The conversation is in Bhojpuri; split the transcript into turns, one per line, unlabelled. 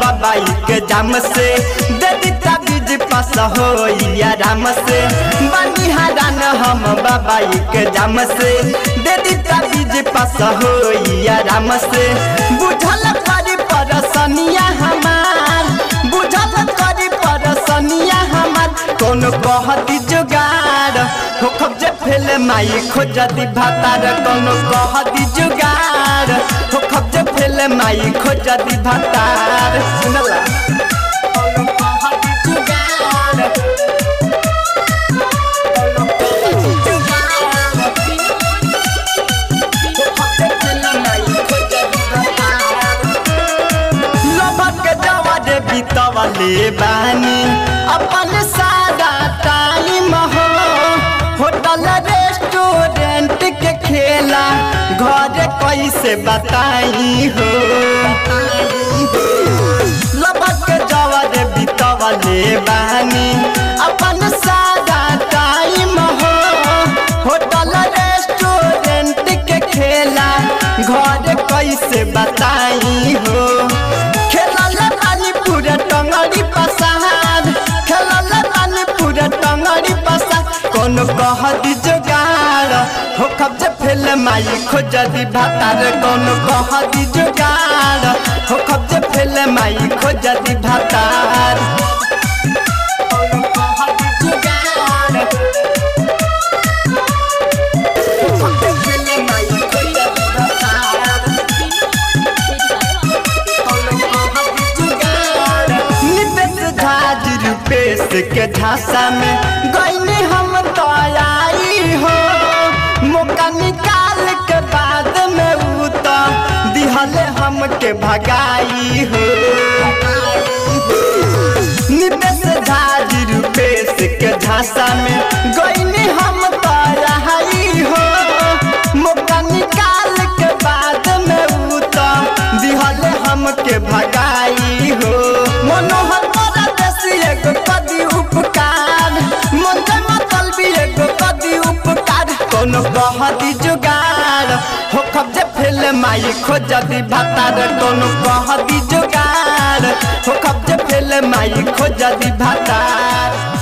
बाबाई के जाम से दे दीता बीज पास हो राम से बनी हरान हम बाबाई के जाम से दे दीता बीज पास हो राम से बुझल करी परसनिया हमार बुझल करी परसनिया हमार कौन कहती जुगाड़ हो खब जे फेल माई खोजती भातार कौन कहती जुगाड़ हो खब जे फेल माई खोजती भातार सुनला कौन कहती जुगाड़ कौन कहती जुगाड़ हो खब जे फेल माई खोजती भातार लभक जवाद बितवले बानी अपन सादा टाइम हो होटल रेस्टोरेंट के खेला घर कैसे बताई हो लभक जवाद बितवले बानी अपन सादा टाइम हो होटल रेस्टोरेंट के खेला घर कैसे बताई हो खेलल पानी पूरा टंगड़ी पसार खेलल पानी पूरा टंगड़ी पसार कौन कहदी जुगाड़ हो कब्जे फेल माई खोजदी भातार कौन कहदी जुगाड़ हो कब्जे फेल माई खोजदी भातार कौन कहदी जुगाड़ हो कब्जे फेल माई खोजदी भातार नितेश झाज रूपेश के झांसा में गईनी हम तो आई हो मौका निकाल के बाद में ऊ तो दिहले हमके भगाई हो नितेश झाज रूपेश के झांसा में गईनी हम तो आई हो मौका निकाल के बाद में ऊ तो दिहले हमके भगाई हो मनोहर मोरा देसी एगो कदी उपकार मन के मतल भी एगो कदी उपकार कोनो कहदी जुगाड़ हो कब्जे फेल माई खोजदी भातार कोनो कहदी जुगाड़ हो कब्जे फेल माई खोजदी भातार